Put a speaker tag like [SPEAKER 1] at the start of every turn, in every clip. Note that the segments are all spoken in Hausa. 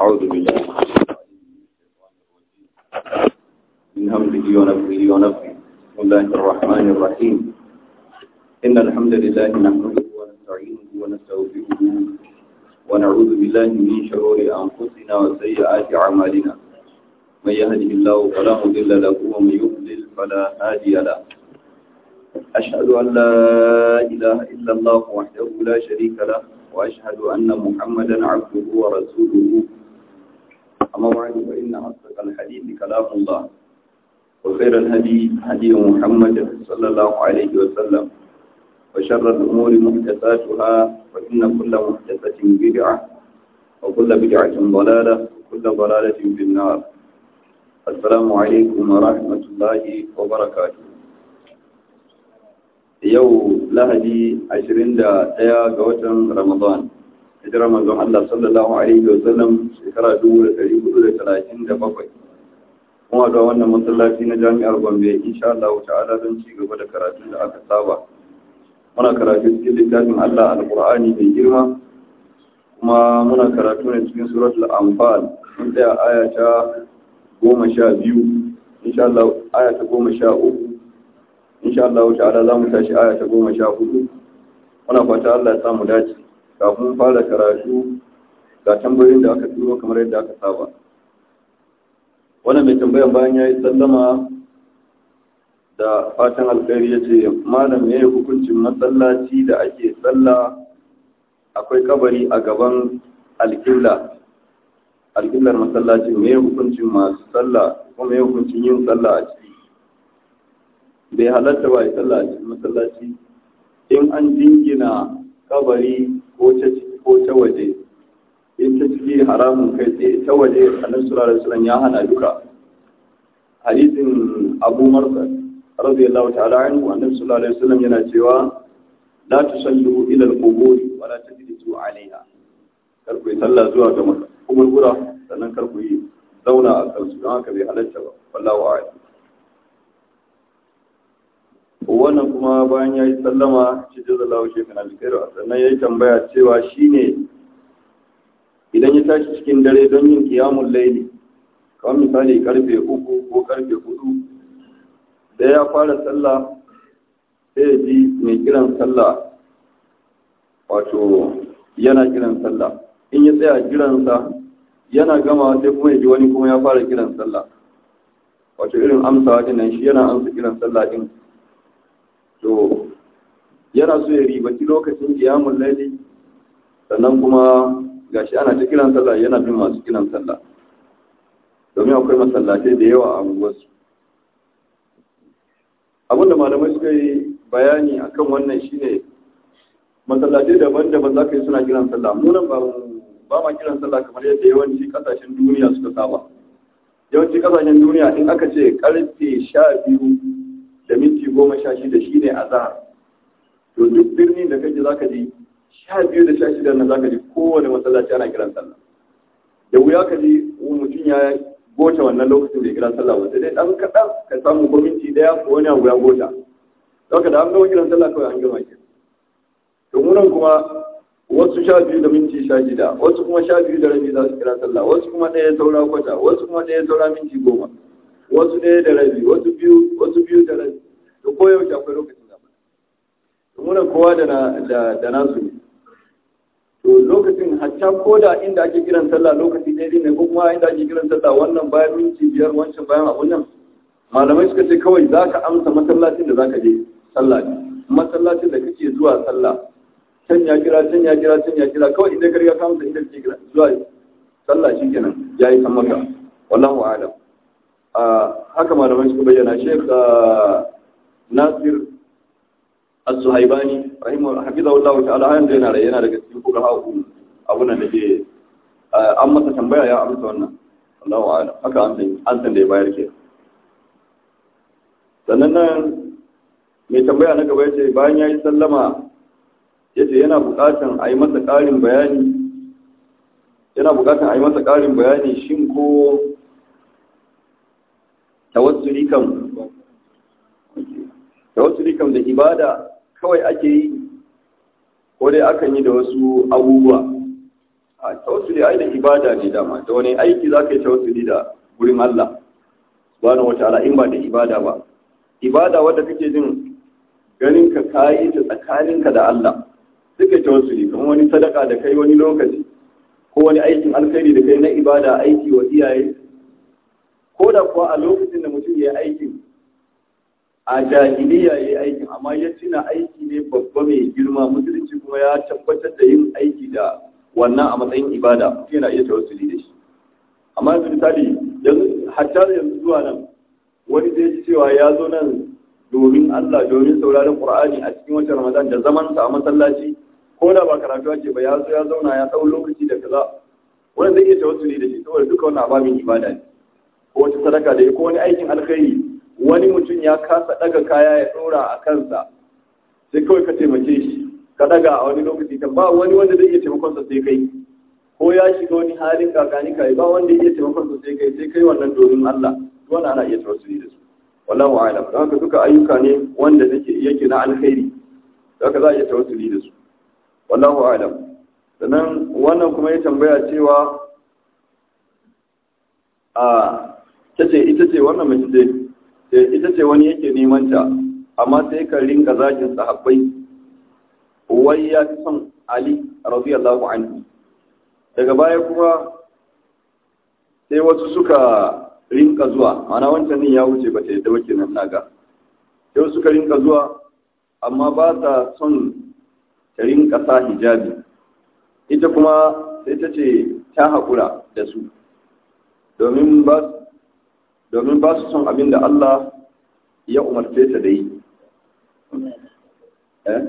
[SPEAKER 1] أعوذ بالله من همزه ونفسه ونفسه بسم الله الرحمن الرحيم إن الحمد لله نحمده ونستعينه ونستغفره ونعوذ بالله من شرور أنفسنا وسيئات أعمالنا من يهده الله فلا مضل له ومن يضلل فلا هادي له أشهد أن لا إله إلا الله وحده لا شريك له وأشهد أن محمدا عبده ورسوله أما بعد فإن أصدق الحديث كلام الله وخير الهدي هدي محمد صلى الله عليه وسلم وشر الأمور محدثاتها وإن كل محدثة بدعة وكل بدعة ضلالة وكل ضلالة في النار السلام عليكم ورحمة الله وبركاته yau lahadi 21 ga watan ramadan hijirar manzon Allah sallallahu alaihi wa sallam shekara 1437 kuma da wannan masallaci na jami'ar Gombe insha Allah ta'ala don ci gaba da karatun da aka saba muna karatu cikin littafin Allah alqur'ani mai girma kuma muna karatu ne cikin suratul anfal mun tsaya aya ta 12 insha Allah aya ta 13 insha Allah ta'ala za mu tashi aya ta goma sha hudu muna fata Allah ya samu dace kafin fara karatu ga tambayoyin da aka turo kamar yadda aka saba wannan mai tambayan bayan ya yi sallama da fatan alkhairi ya ce malam ne hukuncin masallaci da ake sallah akwai kabari a gaban alƙibla alƙiblar masallacin me hukuncin masu sallah kuma me hukuncin yin sallah a ciki bai halatta ba ya sallah a cikin masallaci in an jingina kabari ko ta ciki ko ta waje in ta ciki haramun kai tsaye ta waje annabi sallallahu alaihi wasallam ya hana duka hadisin Abu Marsa radiyallahu ta'ala anhu annabi sallallahu alaihi wasallam yana cewa la tusallu ila al-qubur wa la tajlisu alaiha kar ku yi sallah zuwa ga kuburbura sannan kar ku yi zauna a kansu don haka bai halatta ba wallahu a'lam wannan kuma bayan ya yi sallama shi jaza lawo shekun alkhairu sannan ya yi tambaya cewa shi ne idan ya tashi cikin dare don yin kiyamun laili kawai misali karfe uku ko karfe hudu da ya fara sallah sai ya ji mai kiran sallah wato yana kiran sallah in ya tsaya kiransa yana gama sai kuma ya ji wani kuma ya fara kiran sallah wato irin amsawa dinnan shi yana amsa kiran sallah din to yana so ya ribaci lokacin kiyamun laili sannan kuma gashi ana ta kiran sallah yana bin masu kiran sallah domin akwai masallatai da yawa a unguwarsu abinda malamai suka yi bayani akan wannan shine masallatai daban-daban za ka yi suna kiran sallah munan ba ba ma kiran sallah kamar yadda yawanci kasashen duniya suka saba yawanci kasashen duniya in aka ce karfe sha biyu da minti goma sha shida shi ne a zahar to duk birnin da kake zaka ji sha biyu da sha shida na zaka ji kowane masallaci ana kiran sallah da wuya ka ji mutum ya gota wannan lokacin da ya kiran sallah wanda dai dan kaɗan ka samu ko minti ɗaya ko wani abu ya gota zaka da an gama kiran sallah kawai an gama ki to munan kuma wasu sha biyu da minti sha shida wasu kuma sha biyu da rabi za su kira sallah wasu kuma ɗaya saura kwata wasu kuma ɗaya saura minti goma wasu ɗaya da rabi wasu biyu wasu biyu da rabi da koyaushe akwai lokacin da muna kowa da da nasu ne to lokacin hatta ko da inda ake kiran sallah lokaci ɗaya ne ko kuma inda ake kiran sallah wannan bayan minti biyar wancan bayan abun nan malamai suka ce kawai za ka amsa masallacin da za ka je sallah ne masallacin da kake zuwa sallah can ya kira can ya kira can ya kira kawai inda ka riga ka amsa inda kake zuwa sallah shi kenan ya yi san maka wallahu a'lam haka malamai suka bayyana sheikh nasir as-suhaibani rahimahu hafizahullahu ta'ala har yanzu yana da yana daga cikin kuka haku abun da ke an masa tambaya ya amsa wannan Allahu a'lam haka an san an san da ya bayar ke sannan nan mai tambaya na gaba yace bayan yayi sallama yace yana buƙatan a yi masa ƙarin bayani yana buƙatan a yi masa ƙarin bayani shin ko tawassuli kam tawassuli kam da ibada kawai ake yi ko dai akan yi da wasu abubuwa a tawassuli ai da ibada ne dama da wani aiki za ka yi tawassuli da gurin Allah subhanahu wataala in ba da ibada ba ibada wadda kake jin ganin ka kayi ta tsakaninka da Allah suka tawassuli kamar wani sadaka da kai wani lokaci ko wani aikin alkhairi da kai na ibada aiki wa iyaye ko da kuwa a lokacin da mutum ya yi aikin a jahiliya ya yi aikin amma ya tuna aiki ne babba mai girma musulunci kuma ya tabbatar da yin aiki da wannan a matsayin ibada mutum yana iya tawassuli da shi amma yanzu misali yanzu hatta yanzu zuwa nan wani zai ji cewa ya zo nan domin Allah domin sauraron Qur'ani a cikin watan Ramadan da zaman sa a masallaci ko da ba karatu ake ba ya zo ya zauna ya dau lokaci da kaza wani zai iya tawassuli da shi saboda duka wannan ababin ibada ne ko wata sadaka da ko wani aikin alkhairi wani mutum ya kasa daga kaya ya dora a kansa sai kawai ka taimake shi ka daga a wani lokaci kan ba wani wanda zai iya taimakon sa sai kai ko ya shiga wani halin kakani kai ba wanda iya taimakon sa sai kai sai kai wannan domin Allah wannan ana iya tawassuli da su wallahu a'lam don haka duka ayyuka ne wanda nake yake na alkhairi haka za a iya tawassuli da su wallahu a'lam sannan wannan kuma ya tambaya cewa a tace ita ce wannan mace ce ita ce wani yake neman ta amma sai ka rinka zagin sahabbai wai ya fi son Ali radiyallahu anhu daga baya kuma sai wasu suka rinka zuwa mana wancan ne ya wuce ba ta yadda wake nan naga sai suka rinka zuwa amma ba sa son ta rinka sa hijabi ita kuma sai ta ce ta haƙura da su domin ba su son abin da Allah ya umarce ta da yi eh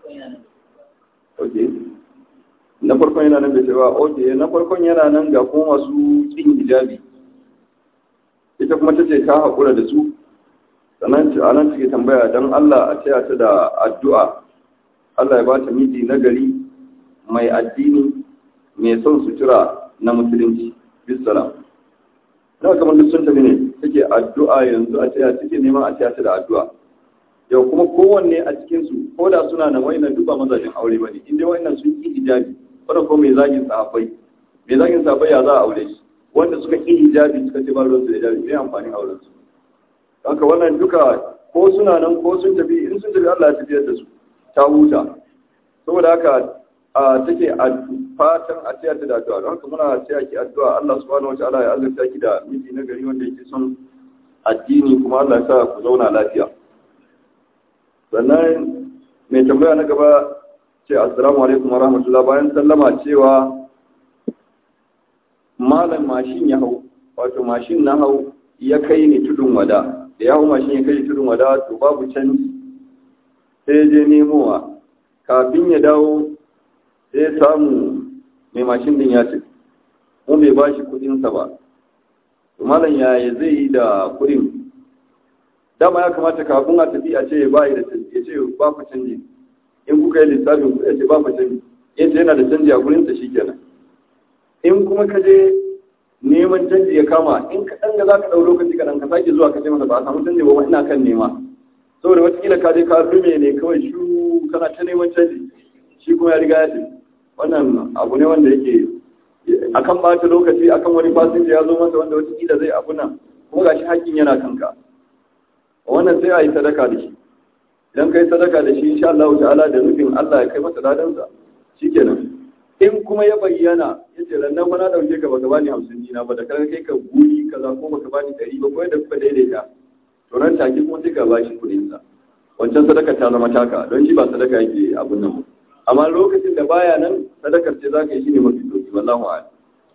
[SPEAKER 1] okay na farkon yana nan da cewa okay na farkon yana nan ga kuma masu kin hijabi ita kuma ta ce ta haƙura da su sannan a nan take tambaya don Allah a taya ta da addu'a Allah ya ba ta miji na gari mai addini mai son sutura na musulunci bisalam na kamar duk sun tafi ne take addu'a yanzu a taya take neman a taya ta da addu'a yau kuma kowanne a cikinsu ko da suna nan wayannan duk ba mazajin aure ba ne inda wayannan sun ki hijabi wannan ko mai zagin sahabbai mai zagin sahabbai ya za a aure shi wanda suka ƙi hijabi suka ce ba ruwan su da hijabi mai amfanin auren su haka wannan duka ko suna nan ko sun tafi in sun tafi Allah ya tafiyar da su ta huta saboda haka a take a fatan a tiyar da addu'a don haka muna taya ki addu'a Allah subhanahu wataala ya azurta ki da miji na gari wanda yake son addini kuma Allah ya sa ku zauna lafiya sannan mai tambaya na gaba ce assalamu alaikum wa rahmatullah bayan sallama cewa malam mashin ya hau wato mashin na hau ya kai ni tudun wada da ya hau mashin ya kai tudun wada to babu canji sai je nemowa kafin ya dawo sai ya samu mai mashin din ya ce mu bai ba shi kudinsa ba to malam yaya zai yi da kudin dama ya kamata kafin a tafi a ce ba da canji ya ce ba ku canji in kuka yi lissafin ku ya ce ba ku canji ya ce yana da canji a gurinsa shi kenan in kuma ka je neman canji ya kama in ka ɗan ga za ka ɗau lokaci kaɗan ka sake zuwa ka ce masa ba a samu canji ba ina kan nema saboda watakila ka je ka rume ne kawai shu kana ta neman canji shi kuma ya riga ya ce wannan abu ne wanda yake akan ɓata lokaci akan wani fasinja ya zo masa wanda watakila zai abu nan kuma gashi hakkin yana kanka wannan sai a yi sadaka da shi idan ka yi sadaka da shi insha Allah ta'ala da nufin Allah ya kai masa ladansa shikenan in kuma ya bayyana ya ce rannan fa na dauke ka baka bani hamsin dina ba da kan kai ka guri kaza ko baka bani ɗari ba ko yadda kuka daidaita to ran take kuma sai ka bashi kuɗin sa wancan sadaka ta zama taka don shi ba sadaka yake abun nan amma lokacin da baya nan sadakar ce zaka yi shine mafi doki wallahu a'lam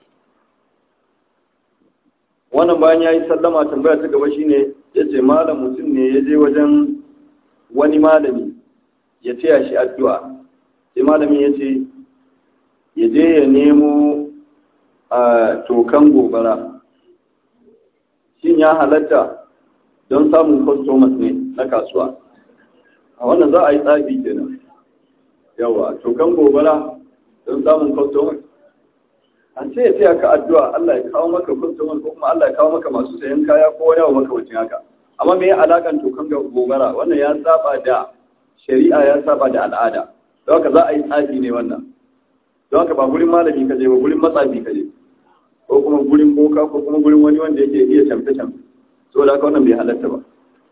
[SPEAKER 1] wannan bayan yayi sallama tambaya ta gaba shine yace malam mutum ne ya je wajen wani malami ya taya shi addu'a sai malamin ya ce ya je ya nemo a tokan gobara shin ya halatta don samun customers ne na kasuwa a wannan za a yi tsabi kenan yawa tokan gobara don samun customers an ce ya taya ka addu'a Allah ya kawo maka customers ko kuma Allah ya kawo maka masu sayan kaya ko wani abu makamancin haka amma me ya alakan tokan gobara wannan ya saba da shari'a ya saba da al'ada don haka za a yi tsabi ne wannan don haka ba gurin malami ka je ba gurin matsafi ka je ko kuma gurin boka ko kuma gurin wani wanda yake iya camfe camfe saboda haka wannan bai halatta ba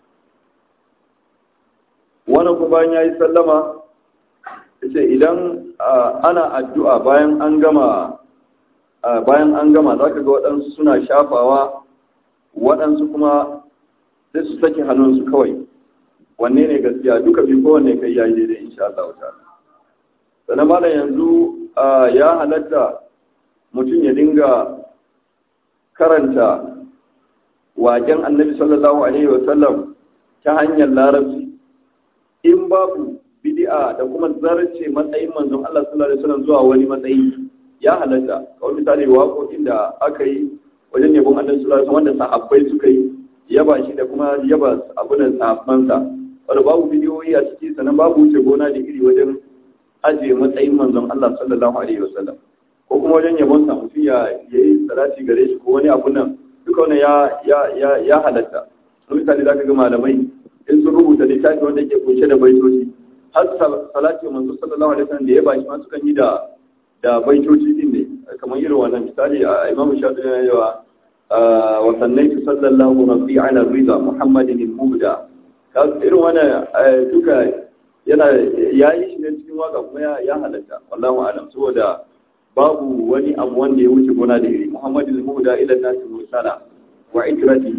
[SPEAKER 1] wannan kuma bayan ya yi sallama ce idan ana addu'a bayan an gama bayan an gama za ka ga waɗansu suna shafawa waɗansu kuma sai su sake hannunsu kawai wanne ne gaskiya duka bi kowanne kai yayi daidai insha Allah ta'ala sannan malam yanzu ya halatta mutum ya dinga karanta waken annabi sallallahu alaihi wasallam ta hanyar larabci in babu bid'a da kuma zarce matsayin manzon Allah sallallahu alaihi wasallam zuwa wani matsayi ya halatta kawai misali waƙoƙin da aka yi wajen yabon annabi sallallahu alaihi wasallam wanda sahabbai suka yi yaba shi da kuma yaba abunan sahabbansa wanda babu bidiyoyi a ciki sannan babu wuce gona da iri wajen ajiye matsayin manzon Allah sallallahu alaihi wasallam ko kuma wajen yabon sa mutum ya yi salati gare shi ko wani abu nan duka wannan ya ya ya ya halatta misali zaka ga malamai in sun rubuta littafi wanda ke kunshe da baitoci har salati manzo sallallahu alaihi wasallam da ya bashi ma sukan yi da da baitoci din ne kamar irin wannan misali a imamu shafi yana yawa wa sannaitu sallallahu rabbi ala rida muhammadin al-mubda irin wannan duka yana yayi shi ne cikin waka kuma ya ya halatta wallahu alam saboda babu wani abu wanda ya wuce gona da iri muhammadin al-mubda ila nasi mursala wa ikrati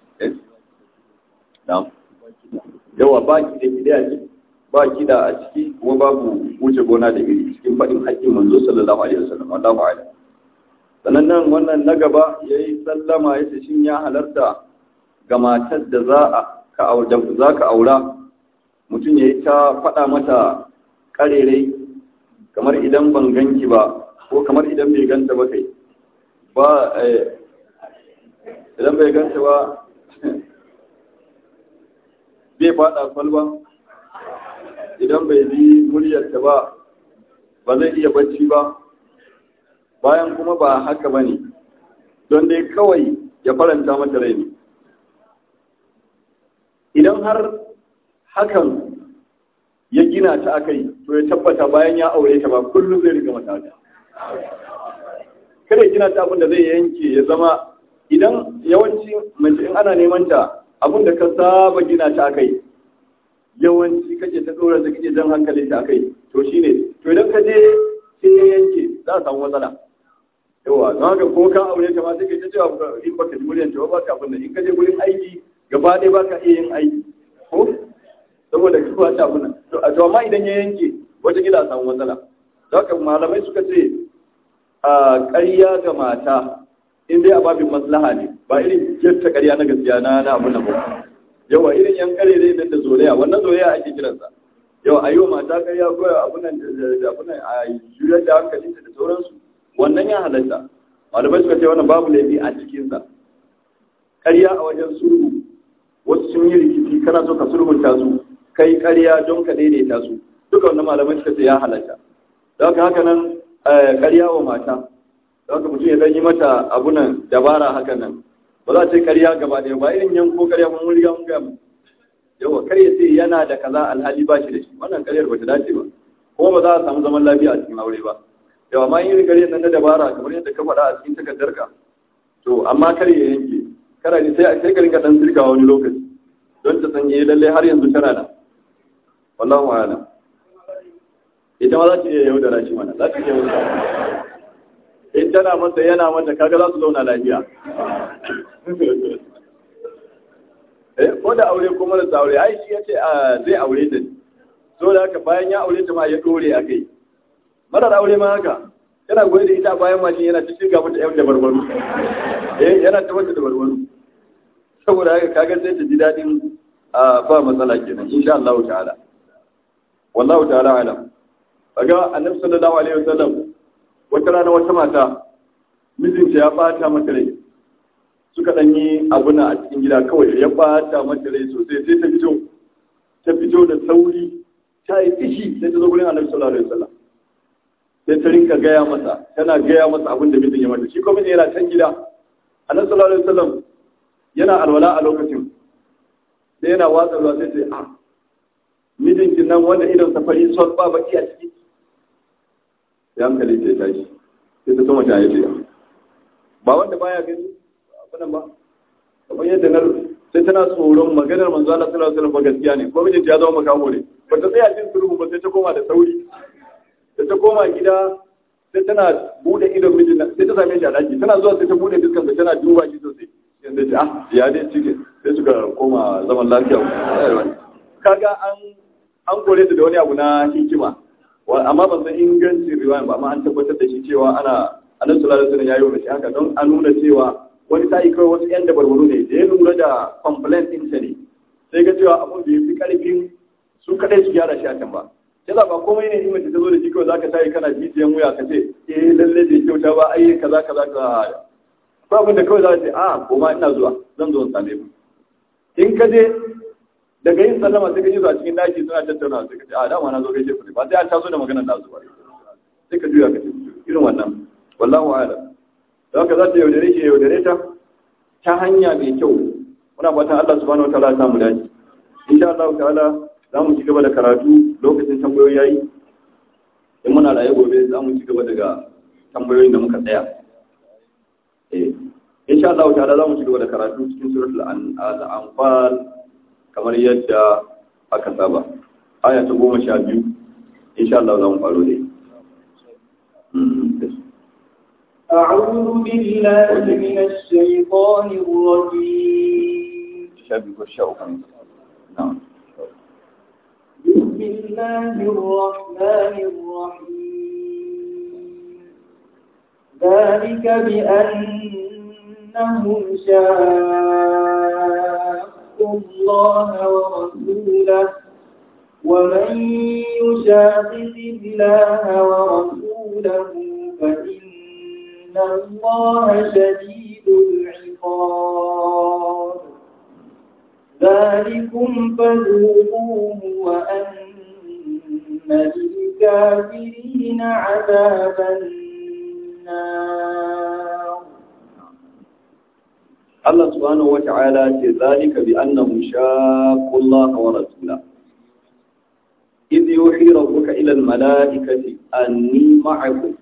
[SPEAKER 1] na'am yawa baki da kidaya ce ba kida a ciki kuma babu wuce gona da iri cikin faɗin haƙƙin manzo sallallahu alaihi wasallam wallahu a'lam sannan nan wannan na gaba yayi sallama yace shin ya halarta ga matar da za a ka aura za ka aura mutum yayi ta faɗa mata karerai kamar idan ban ganki ba ko kamar idan bai ganta ba kai ba idan bai ganta ba bai faɗa kwalba idan bai ji muryarta ba ba zai iya bacci ba bayan kuma ba haka ba ne don dai kawai ya faranta mata rai ne idan har hakan ya gina ta akai to ya tabbata bayan ya aure ta ba kullum zai riga mata haka kada ya gina ta abin da zai yanke ya zama idan yawanci mace in ana neman ta abin da ka saba gina ta akai yawanci kake ta dora da kake jan hankali ta akai to shine to idan ka je sai ya yanke za a samu matsala yawa don haka ko ka aure ta ma sai ka ta cewa in baka ji muryar ta ba ka abin in ka je gurin aiki gaba ɗaya baka iya yin aiki ko saboda ka ba ta abin to to amma idan ya yanke wata gida a samu matsala don haka malamai suka ce a ƙarya ga mata in dai a babin maslaha ne ba irin yadda ƙarya na gaskiya na na abin nan ba yawa irin yan kare dai nan da zolaya wannan zolaya ake kiransa yawa a yi wa mata ƙarya ko abunan da abunan a juyar da hankalinta da sauransu wannan ya halatta malamai suka ce wannan babu laifi a cikinsa ƙarya a wajen sulhu wasu sun yi rikici kana so ka sulhunta su kai ƙarya don ka daidaita su duka wannan malamai suka ce ya halatta da haka haka nan ƙarya wa mata da haka mutum ya dan yi mata abunan dabara haka nan ba za a ce ƙarya gaba ɗaya ba irin yanko ƙarya mun riga mun gama yawa kar ya ce yana da kaza alhali ba shi da shi wannan ƙaryar ba ta dace ba kuma ba za a samu zaman lafiya a cikin aure ba yawa ma yin ƙaryar nan na dabara kamar yadda ka faɗa a cikin takardarka to amma kar ya yanke kara ne sai sai ka rinka dan sirka wani lokaci don ta sanye lalle har yanzu tana nan wallahu a'lam ita ma za ta iya yaudara shi mana za ta iya yaudara in tana masa yana mata kaga za su zauna lafiya eh ko da aure ko marasa aure ai shi yace zai aure ta so da haka bayan ya aure ta ma ya dore a kai marar aure ma haka yana goye da ita bayan mashin yana ta shirga mata yan da barbaru eh yana ta mata da barbaru saboda haka kaga sai ta ji dadin ba matsala kenan insha Allah ta'ala wallahu ta'ala alam kaga annabi sallallahu alaihi wasallam wata rana wata mata mijinta ya bata mata rai suka dan yi abuna a cikin gida kawai ya bata mata rai sosai sai ta fito ta fito da sauri ta yi fishi sai ta zo gurin annabi sallallahu alaihi wasallam sai ta rinka gaya masa tana gaya masa abin da mijin ya mata shi kuma yana can gida annabi sallallahu alaihi wasallam yana alwala a lokacin sai yana watsa ruwa sai sai a mijinki nan wanda idan safari son ba baki a ciki sai hankali ta tashi sai ta sama shaye shaye ba wanda baya gani abunan ba kamar yadda na sai tana tsoron maganar manzo Allah sallallahu alaihi wasallam gaskiya ne ko mijinta ya zama makaho ne ba ta tsaya jin sulhu ba sai ta koma da sauri sai ta koma gida sai tana bude idon mijin nan sai ta same shi a daki tana zuwa sai ta bude dukkan sa tana duba shi sosai yanzu ta ah ya dai cike sai suka koma zaman lafiya kaga an an kore ta da wani abu na hikima amma ban san ingancin riwaya ba amma an tabbatar da shi cewa ana annabi sallallahu alaihi wasallam yayi wa shi haka don a nuna cewa wani sa'i kawai wasu yan dabarbaru ne da ya lura da complaint din ta ne sai ga cewa abun da fi karfin su kadai su gyara shi a can ba sai ba komai ne in mace ta zo da shi kawai zaka tayi kana jijiyan wuya ka ce eh lalle da kyauta ba ai kaza kaza ka ko abin da kawai za ka ce a koma ina zuwa zan zo in same ku in ka je daga yin sallama sai ka ji su a cikin daki suna tattauna sai ka ce a dama na zo gaishe ku ba sai an taso da maganar da zuwa sai ka juya ka ce irin wannan wallahu a'lam don haka za ta yaudare shi yaudare ta ta hanya mai kyau muna fatan Allah subhanahu wataala ya samu dace insha Allah ta'ala za mu ci gaba da karatu lokacin tambayoyi yayi in muna raye gobe za mu ci gaba daga tambayoyin da muka tsaya eh insha Allah ta'ala za mu ci gaba da karatu cikin suratul anfal kamar yadda aka saba aya ta goma sha biyu insha Allah za mu faro dai
[SPEAKER 2] أعوذ بالله من الشيطان الرجيم
[SPEAKER 1] شابك والشاء نعم
[SPEAKER 2] بسم الله الرحمن الرحيم ذلك بأنهم شاقوا الله ورسوله ومن يشاقق الله ورسوله فإن إن الله شديد العقاب ذلكم فذوقوه وأن للكافرين عذاب النار
[SPEAKER 1] الله سبحانه وتعالى ذلك بأنهم شاقوا الله ورسوله إذ يوحي ربك إلى الملائكة أني معكم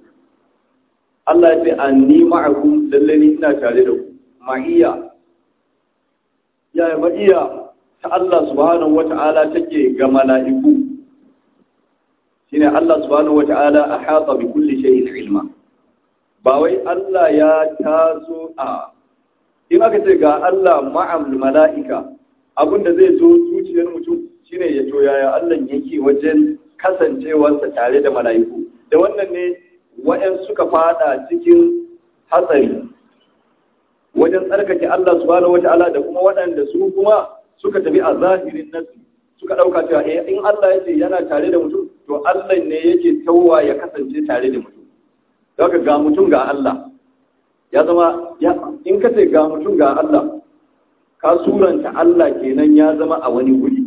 [SPEAKER 1] Allah ce an ni ma'akum lalle ni ina tare da ku ma'iya ya ma'iya ta Allah subhanahu wata'ala take ga mala'iku shine Allah subhanahu wata'ala ahata bi kulli shay'in ilma ba wai Allah ya taso a in aka ce ga Allah ma'am mala'ika abinda zai zo zuciyar mutum shine ya to yaya Allah yake wajen kasancewarsa tare da mala'iku da wannan ne wa'yan suka fada cikin hatsari wajen tsarkake Allah subhanahu wata'ala da kuma waɗanda su kuma suka tafi a zahirin nasu suka ɗauka cewa eh in Allah ya ce yana tare da mutum to Allah ne yake tawwa ya kasance tare da mutum daga ga mutum ga Allah ya zama in ka ce ga mutum ga Allah ka suranta Allah kenan ya zama a wani guri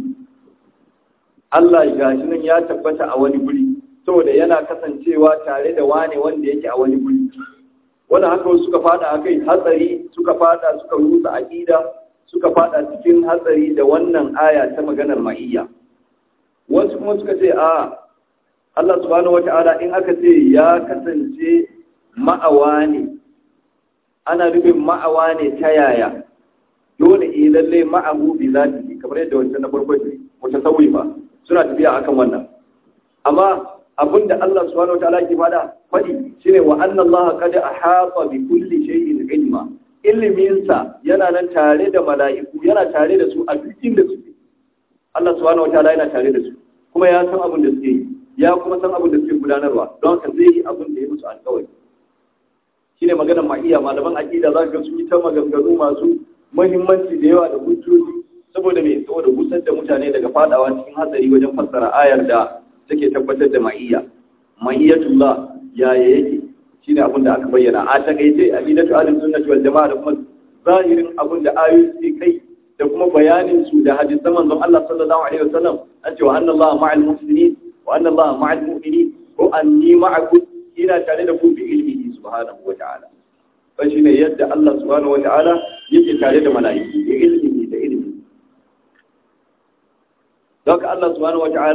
[SPEAKER 1] Allah ga shi nan ya tabbata a wani guri saboda yana kasancewa tare da wane wanda yake a wani guri wanda haka wasu suka fada a kai hatsari suka fada suka rusa aƙida suka fada cikin hatsari da wannan aya ta maganar ma'iyya wasu kuma suka ce a Allah subhanahu wata'ala in aka ce ya kasance ma'awa ne ana nufin ma'awa ne ta yaya dole eh lalle ma'ahu bi zati kamar yadda wancan na farko ne mutasawwi ba suna tafiya akan wannan amma abinda Allah subhanahu wataala ke fada fadi shine wa anna Allah qad ahata bi kulli shay'in ilma ilimin sa yana nan tare da mala'iku yana tare da su a duk inda suke Allah subhanahu wataala yana tare da su kuma ya san abin da suke yi ya kuma san abin da suke gudanarwa don haka zai yi abin da ya musu alƙawari shine maganar ma'iya malaman aqida za ka ga su yi ta maganganu masu muhimmanci da yawa da hujjoji saboda me saboda gusar da mutane daga fadawa cikin hatsari wajen fassara ayar da take tabbatar da ma'iyya ma'iyyatullah yaya yake shine abin da aka bayyana a takaice aqidatu ahlus sunnati wal jamaa da kuma zahirin abin da ayoyi suke kai da kuma bayanin su da hadisan manzon Allah sallallahu alaihi wasallam an ce wa anna Allah ma'al muslimin wa anna Allah ma'al mu'minin ko anni ma'akum ina tare da ku bi ilmihi subhanahu wa ta'ala fa shine yadda Allah subhanahu wa ta'ala yake tare da mala'iku bi ilmihi da ilmi don Allah subhanahu wa ta'ala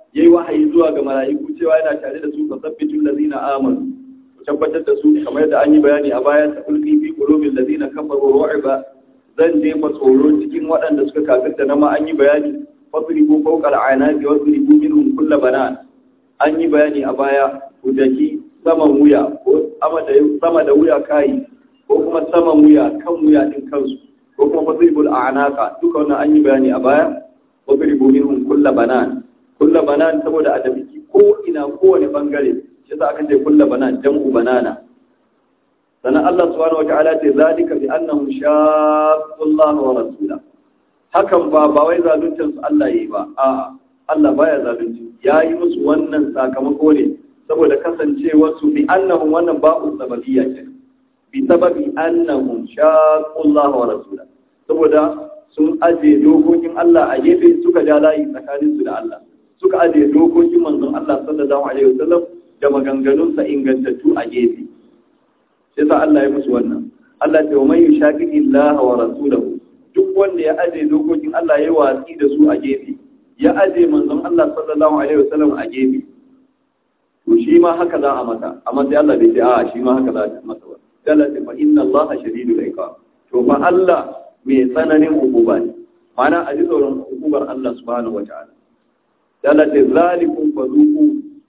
[SPEAKER 1] yayi wahayi zuwa ga mala'iku cewa yana tare da su fasabbitul ladina amanu ku tabbatar da su kamar yadda an yi bayani a baya ta ulqi fi qulubil ladina kafaru ru'ba zan jefa tsoro cikin waɗanda suka kafirta na ma an yi bayani fasribu fawqa al'anaqi wasribu minhum kull banan an yi bayani a baya ku daki saman wuya ko sama da wuya kai ko kuma saman wuya kan wuya din kansu ko kuma fasribul a'naqa duka wannan an yi bayani a baya wasribu minhum kull banan kull banan saboda a tafi ko ina kowane bangare shi yasa aka ce kull banan jam'u banana sannan Allah subhanahu wata'ala ce zalika bi annahum shaqqu Allah wa rasula hakan ba ba wai zaluncin su Allah yayi ba a'a Allah baya zalunci yayi musu wannan sakamako ne saboda kasancewar su bi annahum wannan ba'u sababiyya ce bi sababi annahum shaqqu Allah wa rasula saboda sun aje dokokin Allah a gefe suka ja layi tsakanin su da Allah suka aje dokokin manzon Allah sallallahu alaihi wasallam da maganganunsa ingantattu a gefe sai sa Allah ya musu wannan Allah ce wa man yushaqiqi Allah wa rasulahu duk wanda ya aje dokokin Allah ya watsi da su a gefe ya aje manzon Allah sallallahu alaihi wasallam a gefe to shi ma haka za a masa amma sai Allah bai ce a shi ma haka za a masa ba sai Allah ce fa inna Allah shadidul iqab to fa Allah mai tsananin hukuma ne ma'ana a ji tsoron hukumar Allah subhanahu wataala sai Allah ce zalikum fazuqu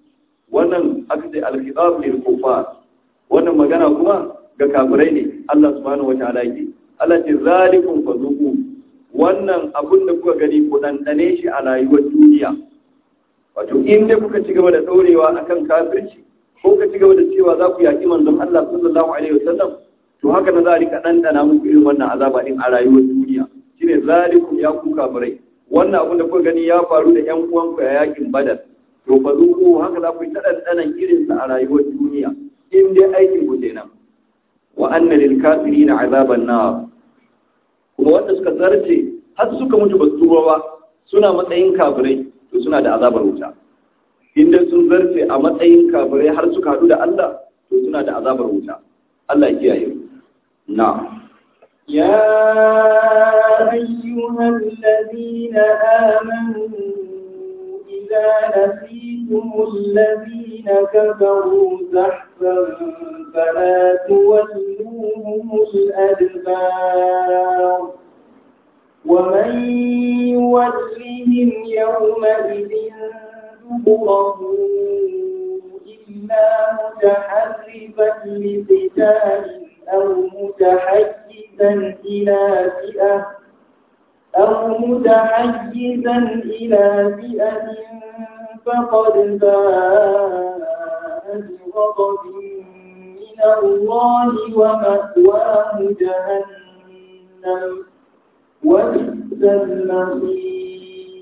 [SPEAKER 1] wannan aka ce al-khitab lil kufar wannan magana kuma ga kafirai ne Allah subhanahu wataala yake Allah ce zalikum fazuqu wannan abun da kuka gani ku dandane shi a rayuwar duniya wato in dai kuka ci gaba da daurewa akan kafirci ko kuka ci gaba da cewa za ku yaki manzon Allah sallallahu alaihi wasallam to haka na za a rika dandana muku irin wannan azaba din a rayuwar duniya shine zalikum ya ku kafirai wannan abun da kuka gani ya faru da ƴan uwanku a yakin badar to fazuqu haka za ku yi ta dandanan irinsa a rayuwar duniya in dai aikin ku kenan wa anna lil kafirina azaban nar kuma wanda suka zarce har suka mutu ba su ba suna matsayin kafirai to suna da azabar wuta in dai sun zarce a matsayin kafirai har suka hadu da Allah to suna da azabar wuta Allah ya kiyaye na
[SPEAKER 2] يا أيها الذين آمنوا إذا لقيتم الذين كفروا زحفا فلا تولوهم الأدبار ومن يولهم يومئذ دبره إلا متحرفا لقتال أو متحيزا إلى فئة أو متحيزا إلى فئة فقد باء بغضب من الله ومأواه جهنم وبئس المصير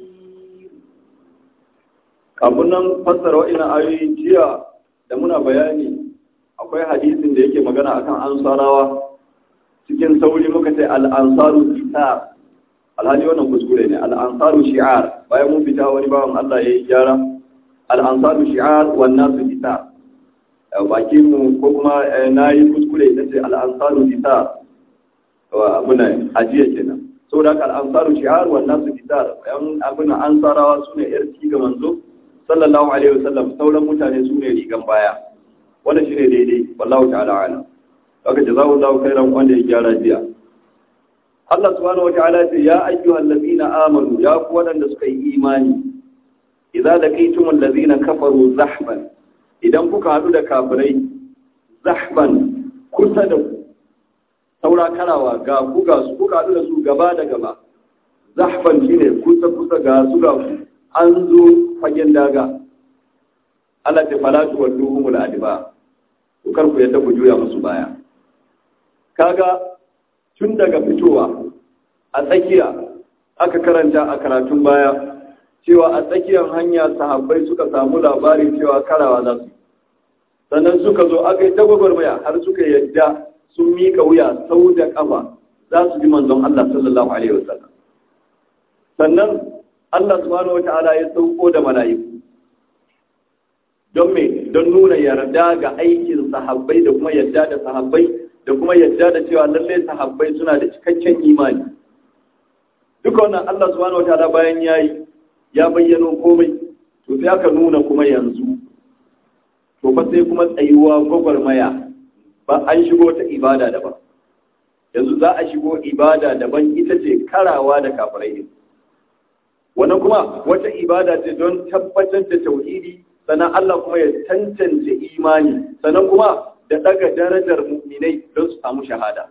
[SPEAKER 1] kafin nan fassara wa'ina ayoyi jiya da muna bayani akwai hadisin da yake magana akan ansarawa cikin sauri muka ce al'ansaru kitab alhali wannan kuskure ne al'ansaru shi'ar bayan mun fita wani bawan Allah ya yi gyara al'ansaru shi'ar wannan su kitab baki mu ko kuma na yi kuskure na ce al'ansaru kitab abuna ajiya kenan saboda haka al'ansaru shi'ar wannan su kitab yan abuna ansarawa su ne yar ga manzo sallallahu alaihi wasallam sauran mutane su ne rigan baya wannan shine daidai wallahu ta'ala alam kaga jazakallahu khairan wanda ya gyara jiya Allah subhanahu wataala ce ya ayyuhal ladina amanu ya ku wadanda suka yi imani idza laqitumul ladina kafaru zahban idan kuka hadu da kafirai zahban kusa da ku saura karawa ga ku ga su kuka hadu da su gaba da gaba zahban shine kusa kusa ga su ga ku an zo fagen daga Allah ta falatu wa duhumul adiba ku karku yadda ku juya musu baya kaga tun daga fitowa a tsakiya aka karanta a karatun baya cewa a tsakiyar hanya sahabbai suka samu labarin cewa karawa za su sannan suka zo aka yi tagwagwarmaya har suka yadda sun miƙa wuya sau da ƙafa za su ji manzon Allah sallallahu alaihi wasallam sannan Allah subhanahu wata'ala ya sauko da mala'iku don me don nuna yarda ga aikin sahabbai da kuma yarda da sahabbai da kuma yarda da cewa lalle sahabbai suna da cikakken imani duka wannan Allah subhanahu wataala bayan yayi ya bayyano komai to sai aka nuna kuma yanzu to fa sai kuma tsayuwa gwagwarmaya ba an shigo ta ibada daban yanzu za a shigo ibada daban ita ce karawa da kafirai din wannan kuma wata ibada ce don tabbatar da tauhidi sannan Allah kuma ya tantance imani sannan kuma da daga darajar mu'minai don su samu shahada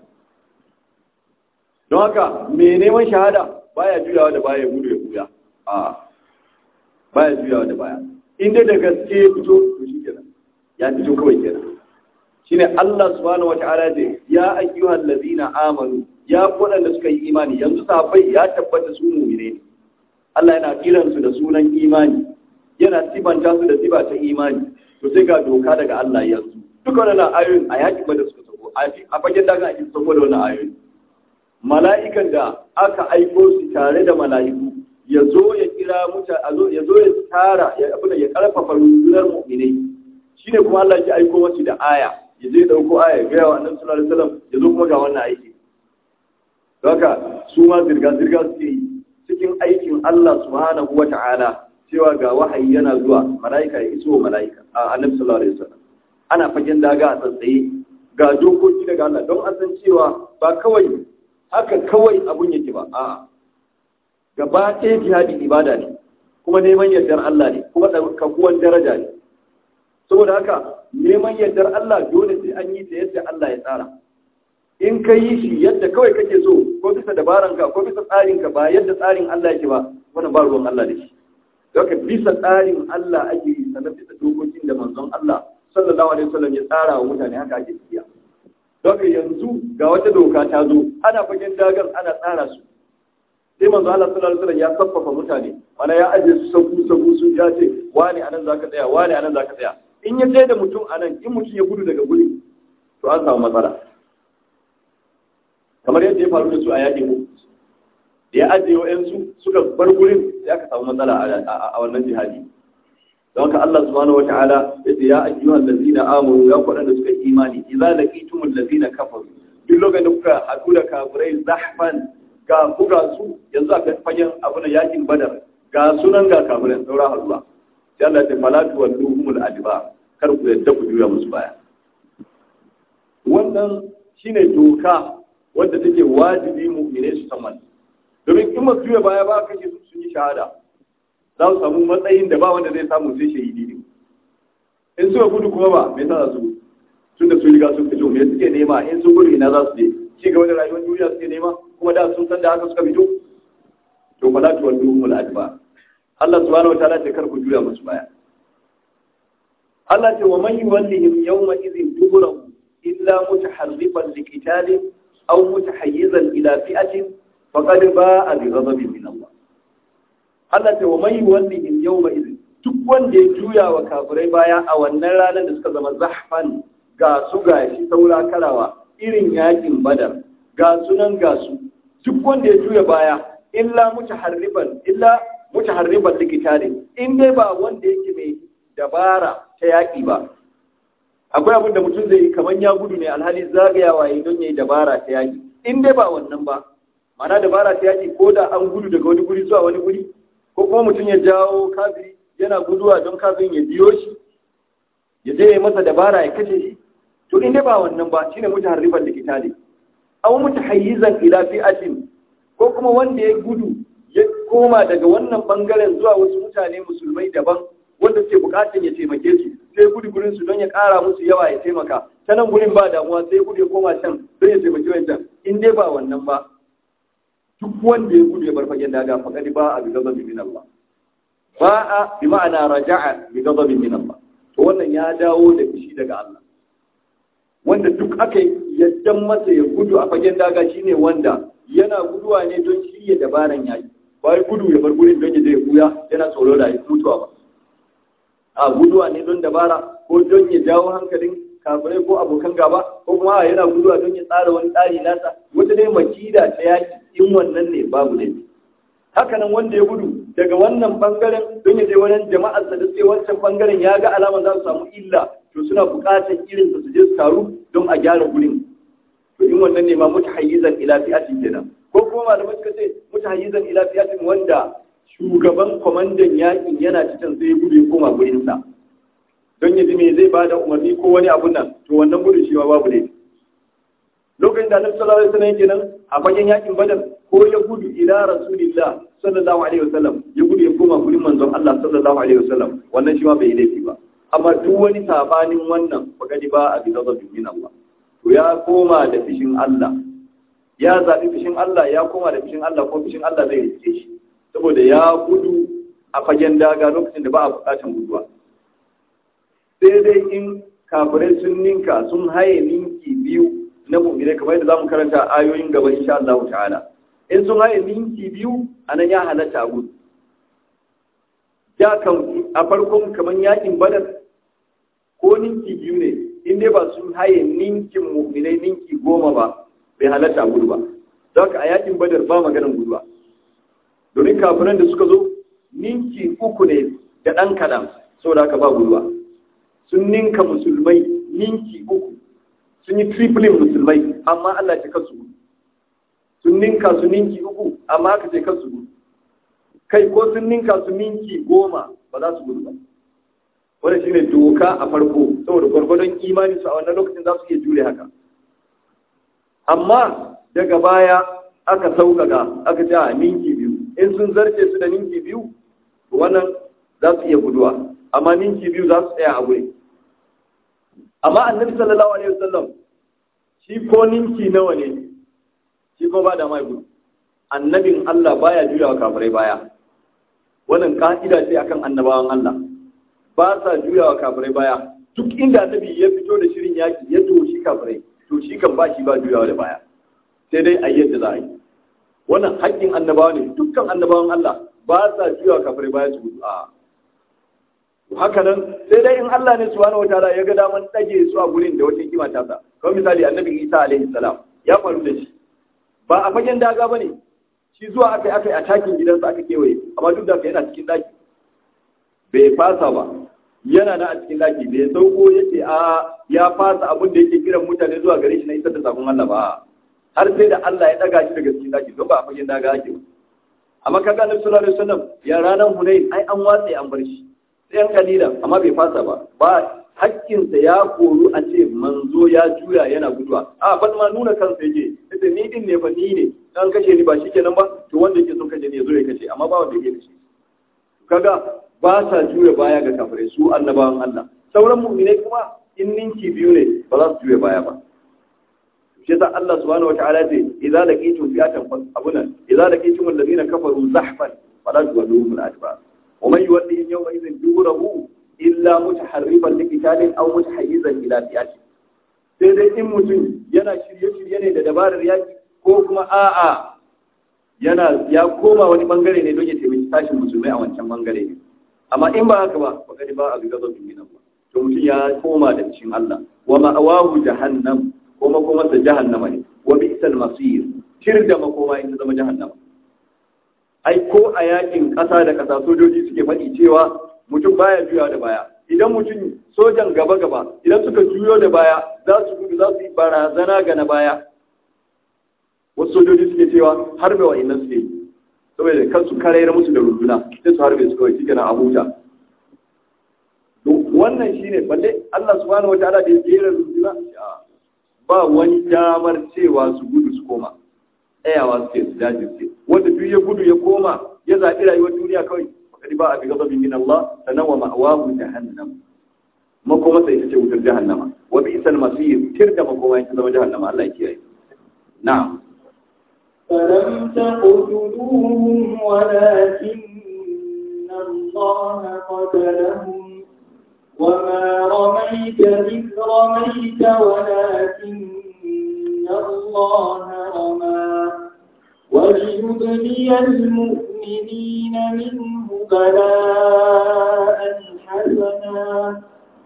[SPEAKER 1] don haka me neman shahada baya juyawa da baya gudu ya buya a baya juyawa da baya inda da gaske ya fito to shi kenan ya fito kawai kenan shine Allah subhanahu wata'ala ce ya ayyuhal ladina amanu ya waɗanda suka yi imani yanzu sahabbai ya tabbata su mu'mine ne Allah yana kiran su da sunan imani yana sibanta su da siba ta imani to sai ga doka daga Allah yanzu duka wannan ayoyin a yaki ba da suka sako a fagen daga ake sako da wannan ayoyin mala'ikan da aka aiko su tare da mala'iku ya zo ya kira mutane ya zo ya tara ya abin ya karfafa rundunar mu'minai shine kuma Allah ya aiko masu da aya ya je dauko aya ga yawa annabi sallallahu alaihi wasallam ya zo kuma ga wannan aiki haka su ma zirga zirga suke yi cikin aikin Allah subhanahu wata'ala cewa ga wahayi yana zuwa mala'ika ya iso mala'ika a annabi sallallahu alaihi wasallam ana fagen daga a tsatsaye ga dokoki daga Allah don an san cewa ba kawai haka kawai abun yake ba a'a gaba ɗaya jihadi ibada ne kuma neman yardar Allah ne kuma kakuwan daraja ne saboda haka neman yardar Allah dole sai an yi ta yadda Allah ya tsara in ka yi shi yadda kawai kake so ko bisa dabaranka ko bisa tsarinka ba yadda tsarin Allah yake ba wannan ba ruwan Allah da shi haka bisa tsarin Allah ake yi sanar bisa dokokin da manzon Allah sallallahu alaihi wasallam ya tsara wa mutane haka ake tafiya haka yanzu ga wata doka ta zo ana fagen dagar ana tsara su sai manzo Allah sallallahu alaihi wasallam ya saffafa mutane mana ya aje su sabu sabu su ya ce wani anan zaka tsaya wani anan zaka tsaya in ya tsaye da mutum anan in mutum ya gudu daga guri to an samu matsala kamar yadda ya faru da su a yaƙi mu da ya ajiye wa'yansu suka bar gurin sai aka samu matsala a wannan jihadi don haka Allah subhanahu wata'ala ya ce ya ayyuhal ladzina amanu ya kwaɗanda suka yi imani idza laqitumul ladzina kafaru duk lokacin da kuka haɗu da kafirai zahfan ga buga su yanzu a fagen abu na yakin badar ga sunan ga kafirai saura haɗuwa sai Allah ya ce fala tuwalluhumul adba kar ku yadda ku juya musu baya wannan shine doka wadda take wajibi mu'mine su san domin in masu juya baya ba kake su sun yi shahada za su samu matsayin da ba wanda zai samu sai shahidi ne in suka gudu kuma ba me yasa su tun da su riga sun fito me suke nema in sun gudu ina za su je ci gaba da rayuwar duniya suke nema kuma da sun san da haka suka fito to fa la tuwalluhumul adba Allah subhanahu wa ta'ala ce kar ku juya musu baya Allah ce wa man yuwallihim yawma idhin duburahu illa mutaharrifan liqitalin aw mutahayyizan ila fi'atin faqad ba'a bi ghadabin min Allah Allah ce wa man yuwallihim yawma idhin duk wanda ya juya wa kafirai baya a wannan ranar da suka zama zahfan ga su ga shi saura karawa irin yakin badar ga sunan ga su duk wanda ya juya baya illa mutaharrifan illa mutaharrifan likitare in dai ba wanda yake mai dabara ta yaki ba akwai abin da mutum zai yi kamar ya gudu ne alhali zagayawa yi don ya yi dabara ta yaki in dai ba wannan ba mana dabara ta yaki ko da an gudu daga wani guri zuwa wani guri ko kuma mutum ya jawo kafiri yana guduwa don kafirin ya biyo shi ya je ya masa dabara ya kashe shi to in dai ba wannan ba shine mutaharrifan likitale aw mutahayyizan ila fi'atin ko kuma wanda ya gudu ya koma daga wannan bangaren zuwa wasu mutane musulmai daban wanda suke bukatun ya taimake su sai gudu gurin su don ya kara musu yawa ya taimaka ta nan gurin ba damuwa sai gudu ya koma can don ya taimaki wancan in dai ba wannan ba duk wanda ya gudu ya bar fagen daga faqad ba a bi ghadabi min Allah ba a bi ma'ana raja'a bi ghadabi min Allah to wannan ya dawo da fushi daga Allah wanda duk aka yaddan masa ya gudu a fagen daga shine wanda yana guduwa ne don shirya dabaran yaki ba gudu ya bar gurin don ya je buya yana tsoro da mutuwa ba a guduwa ne don dabara ko don ya jawo hankalin kafirai ko abokan gaba ko kuma yana guduwa don ya tsara wani tsari nasa wata dai makida ta yaki in wannan ne babu ne hakanan wanda ya gudu daga wannan bangaren don ya je wani jama'arsa da sai wancan bangaren ya ga alama za su samu illa to suna buƙatar irin su je su taru don a gyara gurin to in wannan ne ma mutahayyizan ila fi'atin kenan ko kuma malamai suka ce mutahayyizan ila fi'atin wanda shugaban kwamandan yakin yana cikin sai gudu ya koma gurinsa don ya ji me zai bada umarni ko wani abun nan to wannan gudun shi ma babu ne lokacin da annabi sallallahu alaihi wasallam yake nan a fagen yakin badar ko ya gudu ila rasulillah sallallahu alaihi wasallam ya gudu ya koma gurin manzon Allah sallallahu alaihi wasallam wannan shi ma bai yi laifi ba amma duk wani sabanin wannan bagadi ba a bisa zabin min Allah to ya koma da fishin Allah ya zaɓi fishin Allah ya koma da fishin Allah ko fishin Allah zai rike shi saboda ya gudu a fagen daga lokacin da ba a bukatan guduwa sai dai in kafirai sun ninka sun haye ninki biyu na mu'mine kamar yadda zamu karanta ayoyin gaba insha Allah ta'ala in sun haye ninki biyu anan ya halatta a gudu ya kan a farkon kamar yakin badar ko ninki biyu ne in dai ba sun haye ninkin mu'minai ninki goma ba bai halatta a gudu ba don haka a yakin badar ba maganin gudu ba domin kafiran da suka zo ninki uku ne da ɗan kaɗan saboda haka ba gudu ba sun ninka musulmai ninki uku sun yi triplin musulmai amma Allah ce kasu gudu sun ninka su ninki uku amma aka ce kasu gudu kai ko sun ninka su ninki goma ba za su gudu ba wanda shine doka a farko saboda gwargwadon imani su a wannan lokacin za su iya jure haka amma daga baya aka sauƙaƙa aka ce a ninki biyu in sun zarce su da ninki biyu wannan za su iya guduwa amma ninki biyu za su tsaya a wuri amma annabi sallallahu alaihi wasallam shi ko ninki nawa ne shi ko ba da mai gudu annabin Allah baya juyawa kafirai baya wannan ka'ida ce akan annabawan Allah ba sa juyawa kafirai baya duk inda annabi ya fito da shirin yaki ya doshi kafirai to shi kan ba shi ba juyawa da baya sai dai a yadda za a yi wannan haƙƙin annabawa ne dukkan annabawan Allah ba sa juyawa kafirai baya su gudu a haka nan sai dai in Allah ne subhanahu wataala ya ga daman dage su a gurin da wata hikima ta sa kamar misali annabi Isa alaihi salam ya faru da shi ba a fagen daga bane shi zuwa aka yi aka yi a takin gidansa aka kewaye amma duk da haka yana cikin daki bai fasa ba yana na a cikin daki bai sauko yace a ya fasa abin da yake kiran mutane zuwa gare shi na isar da sakon Allah ba har sai da Allah ya daga shi daga cikin daki don ba a fagen daga ake ba amma kaga Annabi sallallahu alaihi wasallam ya ranar Hunain ai an watse an bar shi sai yan kalilan amma bai fasa ba ba hakkinsa ya koru a ce manzo ya juya yana guduwa a ban ma nuna kansa yake ita ni din ne fa ni ne dan kashe ni ba shikenan ba to wanda yake son kashe ne yazo ya kashe amma ba wanda yake kashe kaga ba sa juya baya ga kafirai su annabawan Allah sauran mu'minai kuma in ninki biyu ne ba za su juya baya ba shi yasa Allah subhanahu wataala ce idza laqitum fi'atan abuna idza laqitum alladhina kafaru zahfan fala tuwalluhum al-adbar ومن يولهم يومئذ دبره إلا متحرفا لقتال أو متحيزا إلى فئة sai dai in mutum yana shirye-shirye ne da dabarar yaki ko kuma a'a yana ya koma wani bangare ne don ya taimaki tashin musulmai a wancan bangare ne amma in ba haka ba ba ba a ga zafin gina ba to mutum ya koma da cikin Allah wa ma'awahu jahannam ko makomarsa jahannama ne wa bi'sal masir shir da makoma in ta zama jahannama ai ko a yakin ƙasa da ƙasa sojoji suke faɗi cewa mutum baya juya da baya idan mutum sojan gaba gaba idan suka juyo da baya za su gudu za su yi barazana ga na baya wasu sojoji suke cewa harbe wa innan suke yi saboda kan su karayar musu da runduna sai su harbe su kawai shi kenan a huta wannan shine balle Allah subhanahu wataala da ya jera runduna ba wani damar cewa su gudu su koma tsayawa suke su jajirce wanda duk ya gudu ya koma ya zaɓi rayuwar duniya kawai fakari ba a bi gazabin min Allah sannan wa ma'awahu jahannam makoma sai ita ce wutar jahannama wa bi isal masir tir da makoma ita zama jahannama Allah ya kiyaye na'am
[SPEAKER 2] فلم تقتلوهم ولكن الله قتلهم وما رميت إذ رميت ولكن الله رمى وليبلي المؤمنين منه بلاء حسنا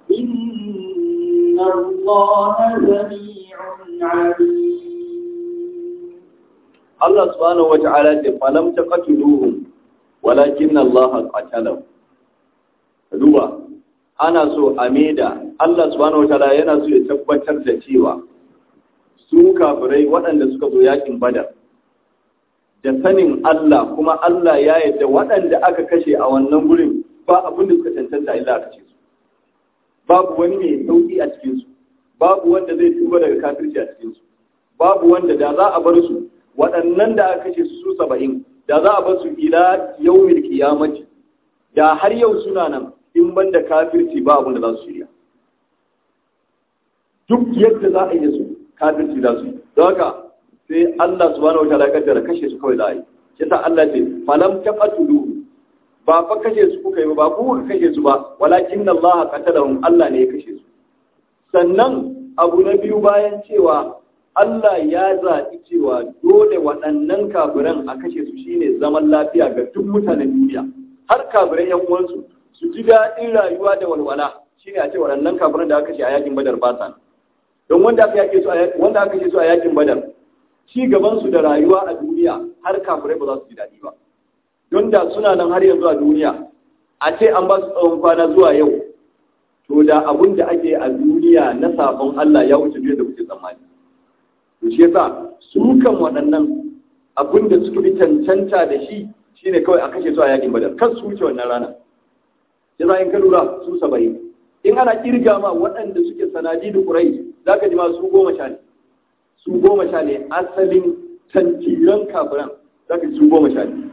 [SPEAKER 2] إن الله سميع عليم
[SPEAKER 1] Allah subhanahu wa ta'ala ce falam taqtuluhum walakin Allah qatalahum duba ana so a maida Allah subhanahu wa ta'ala yana so ya tabbatar da cewa su kafirai waɗanda suka zo yakin badar da sanin Allah kuma Allah ya yadda waɗanda aka kashe a wannan gurin ba abin da suka cancanta illa aka ce su babu wani mai sauki a cikin su babu wanda zai tuba daga kafirci a cikin su babu wanda da za a bar su waɗannan da aka kashe su saba'in da za a bar su ila yawmil qiyamati da har yau suna nan in ban da kafirci ba abin da za su shirya duk yadda za a yi da su kafirci za su yi don haka sai Allah subhanahu wataala ya kaddara kashe su kawai za a yi shi sa Allah ce falam taqatulu ba fa kashe su kuka yi ba ku kuka kashe su ba walakin Allah qatalahum Allah ne ya kashe su sannan abu na biyu bayan cewa Allah ya zaɓi cewa dole waɗannan kafiran a kashe su shine zaman lafiya ga duk mutanen duniya har kafirai yan uwansu su ji daɗin rayuwa da walwala shine a ce waɗannan kafiran da aka kashe a yakin badar ba sa don wanda aka yake su a wanda aka kashe su a yakin badar ci gaban su da rayuwa a duniya har kafirai ba za su ji daɗi ba don da suna nan har yanzu a duniya a ce an ba su tsawon kwana zuwa yau to da abun da ake a duniya na sabon Allah ya wuce duniya da kuke tsammani to shi yasa su kan waɗannan abin da suka fi cancanta da shi shine kawai a kashe su a yakin badar kan su wuce wannan rana yasa in ka lura su saba'in in ana kirga ma waɗanda suke sanadi da ƙurai za ka ji ma su goma sha ne su goma sha ne asalin tantiran kafiran za ka ji su goma sha ne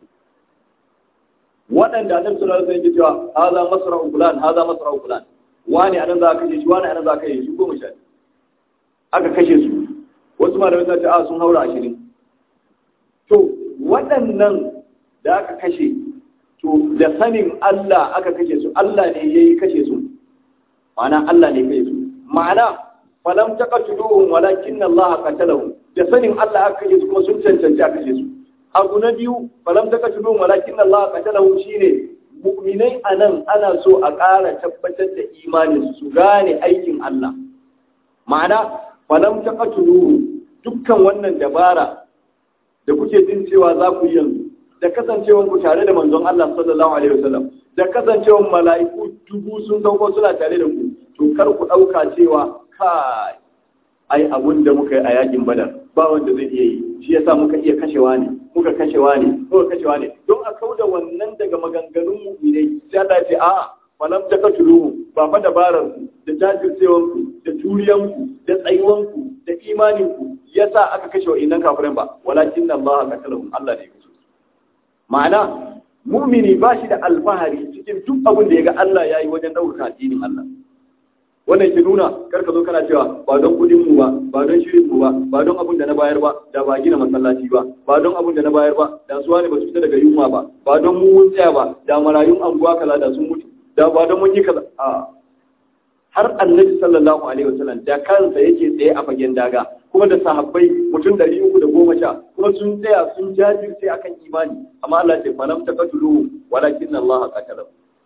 [SPEAKER 1] waɗanda annabi sallallahu alaihi wasallam ya cewa haza masra'u fulan haza masra'u fulan wani anan za ka kashe shi wani anan za ka kashe shi goma sha ne aka kashe su wasu malamai sun ce a sun haura ashirin to waɗannan da aka kashe to da sanin Allah aka kashe su Allah ne ya yi kashe su ma'ana Allah ne kashe su ma'ana falam taqatuluhum walakin Allah qatalahum da sanin Allah aka kashe su kuma sun cancanci aka kashe su abu na biyu falam taqatuluhum walakin Allah qatalahum shine mu'minai anan ana so a ƙara tabbatar da imanin su gane aikin Allah ma'ana falam taqatuluhum dukkan wannan dabara da kuke jin cewa za ku yi yanzu da kasancewar ku tare da manzon Allah sallallahu alaihi wasallam da kasancewar mala'iku dubu sun sauko suna tare da ku to kar ku dauka cewa kai ai abun da muka yi a yakin badar ba wanda zai iya yi shi yasa muka iya kashewa ne muka kashewa ne muka kashewa ne don a kauda wannan daga maganganun mu'minai sai Allah ya ce a'a falam takatuluhu ba fa dabarar ku da jajircewan ku da turiyan ku da tsayuwan ku da imanin ku yasa aka kashe wa'innan kafirin ba walakin Allah qatalahum Allah ne ya kashe ma'ana mu'mini ba shi da alfahari cikin duk abin da ya ga Allah ya yi wajen ɗaukaka addinin Allah wannan ke nuna kar ka zo kana cewa ba don kudin mu ba ba don shirin mu ba ba don abin da na bayar ba da ba gina masallaci ba ba don abin da na bayar ba da suwa ne ba su fita daga yunwa ba ba don mu mun tsaya ba da marayun anguwa kaza da sun mutu da ba don mun yi kaza a har annabi sallallahu alaihi wasallam da kansa yake tsaye a fagen daga kuma da sahabbai mutum ɗari uku da goma sha kuma sun tsaya sun jajirce akan imani amma Allah ce falam taqatulu walakin Allah qatalahu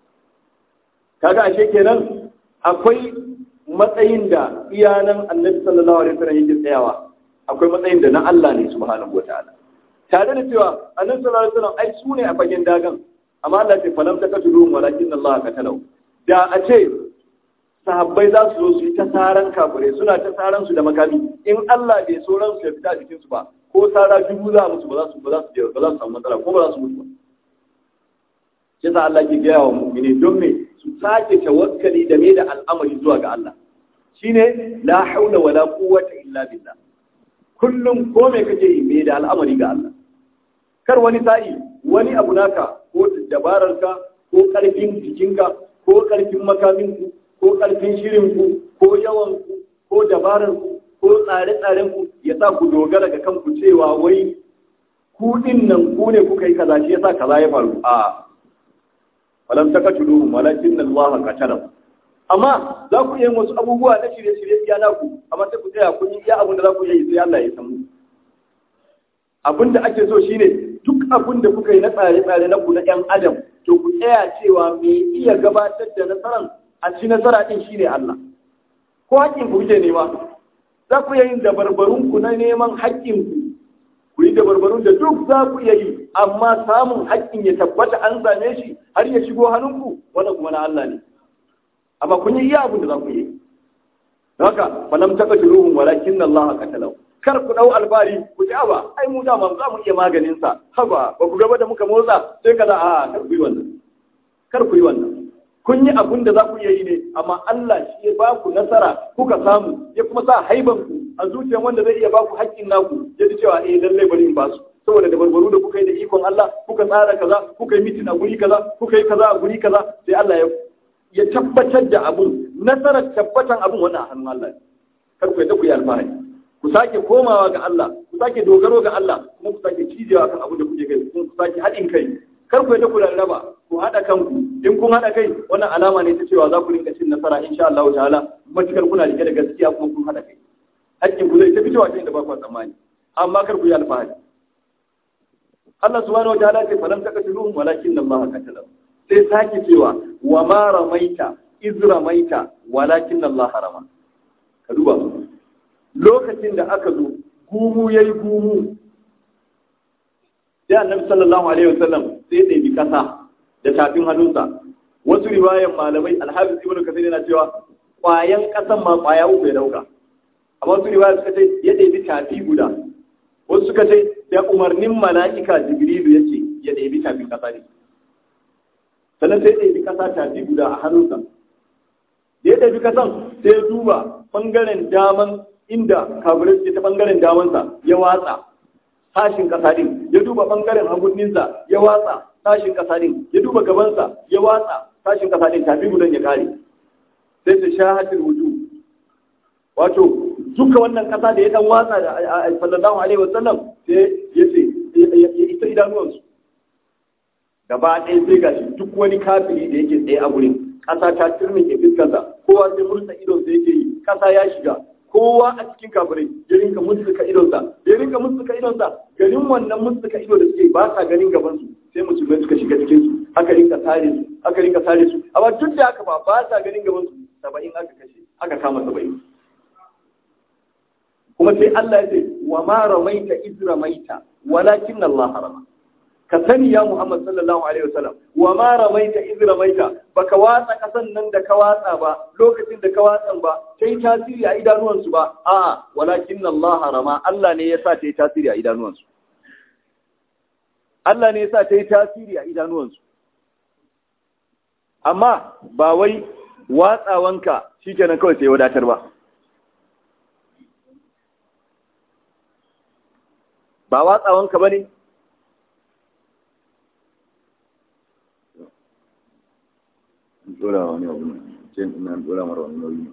[SPEAKER 1] kaga ashe kenan akwai matsayin da iyanan annabi sallallahu alaihi wasallam yake tsayawa akwai matsayin da na Allah ne subhanahu wataala tare da cewa annabi sallallahu alaihi wasallam ai su ne a fagen dagan amma Allah ce falam taqatulu walakin Allah qatalahu da a ce sahabbai za su zo su yi ta saran kafirai suna ta saran su da makami in Allah bai so ran su ya fita jikin su ba ko sara dubu za musu ba za su ba za su ba za su samu matsala ko ba za su mutu ba shi yasa Allah ke gaya wa mu'mini don me su sake tawakkali da me da al'amari zuwa ga Allah shine la haula wala quwwata illa billah kullum ko me kake yi me da al'amari ga Allah kar wani sa'i wani abu naka ko dabararka ko karfin jikinka ko karfin makaminku ko ƙarfin shirinku ko yawanku ko dabararku ko tsare-tsarenku ya sa ku dogara ga kanku cewa wai ku din nan ku ne kuka yi kaza shi yasa kaza ya faru a falam takatuluhum walakin Allah qatalam amma za ku yi wasu abubuwa na shirye-shirye iya naku amma sai ku tsaya kun yi iya abin da za ku yi sai Allah ya san abin da ake so shine duk abin da kuka yi na tsare-tsare na ku na 'yan adam to ku tsaya cewa me iya gabatar da nasaran a ci nasara ɗin shi ne Allah. Ko haƙƙin ku kuke nema, za ku yin dabarbarun ku na neman haƙƙin ku, ku yi dabarbarun da duk za ku iya yi, amma samun haƙƙin ya tabbata an same shi har ya shigo hannunku, wanda kuma na Allah ne. Amma kun yi iya abin da za ku yi. Haka, falam taɓa ruhun walakin Allah qatalahu. kar ku dau albari ku ji aba ai mu dama za mu iya maganin sa haba ba ku gaba da muka motsa sai kaza a kar ku yi wannan kar ku yi wannan kun yi abun da za ku iya yi ne amma Allah shi ya ba ku nasara kuka samu ya kuma sa haiban ku a zuciyar wanda zai iya ba ku haƙƙin naku ya ji cewa eh lallai bari in ba su saboda da barbaru da kuka yi da ikon Allah kuka tsara kaza kuka yi mitin a guri kaza kuka yi kaza a guri kaza sai Allah ya ya tabbatar da abun nasarar tabbatan abun wannan a hannun Allah kar ku yadda ku yi alfahari ku sake komawa ga Allah ku sake dogaro ga Allah kuma ku sake cijewa kan abin da kuke kai kuma ku sake haɗin kai kar ku yadda ku rarraba ku haɗa kanku in kun haɗa kai wannan alama ne ta cewa za ku rinka cin nasara insha Allah ta'ala matukar kuna rike da gaskiya kuma kun haɗa kai hakkin ku zai ta fitowa ta inda ba ku tsammani amma kar ku yi alfahari Allah subhanahu wa ta'ala ce falam taqtuluhum walakin Allah qatalahum sai sake cewa wa ma ramaita iz ramaita walakin Allah harama ka duba lokacin da aka zo gumu yayi gumu sai annabi sallallahu alaihi wasallam sai ya ɗebi kasa da tafin hannunsa wasu riwayan malamai alhafiz ibnu kasir yana cewa kwayan kasan ma kwaya uku ya dauka amma wasu riwaya suka ce ya ɗebi tafi guda wasu suka ce da umarnin mala'ika jibrilu ya ce ya ɗebi tafin kasa ne sannan sai ɗebi kasa tafi guda a hannunsa da ya ɗebi kasan sai ya duba ɓangaren daman inda kafirai suke ta ɓangaren damansa ya watsa tashin kasa din ya duba ɓangaren hagunninsa ya watsa tashin kasa din ya duba gabansa ya watsa tashin kasa din tafi gudan ya kare sai su shahatul wuju wato duka wannan kasa da ya dan watsa da sallallahu alaihi wasallam sai ya ce ya isa idanuwansu gaba ɗaya sai gashi duk wani kafiri da yake tsaye a gurin ƙasa ta turmike fiskansa kowa sai mursa idon sai yake yi ƙasa ya shiga kowa a cikin kafirai ya rinka musuka idonsa ya rinka musuka idonsa garin wannan musuka ido da suke ba sa ganin gaban su sai musulmai suka shiga cikin su aka rinka sare su aka rinka sare su amma duk da haka ba ba sa ganin gaban su saba'in aka kashe aka kama saba'in kuma sai Allah ya ce wa ma ramaita iz ramaita walakin Allah harama ka sani ya Muhammad sallallahu alaihi wasallam wa ma ramaita iz ramaita baka watsa kasan nan da ka watsa ba lokacin da ka watsan ba sai tasiri a idanuwansu ba a walakin Allah harama Allah ne yasa ta yi tasiri a idanuwansu Allah ne yasa ta yi tasiri a idanuwansu amma ba wai watsawanka shikenan kawai sai wadatar ba ba watsawanka ba ne? Dora wani abu ne, ce ina dora mara wani nauyi.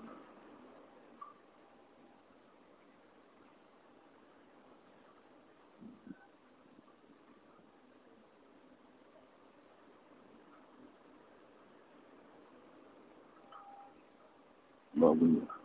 [SPEAKER 1] Babu ne.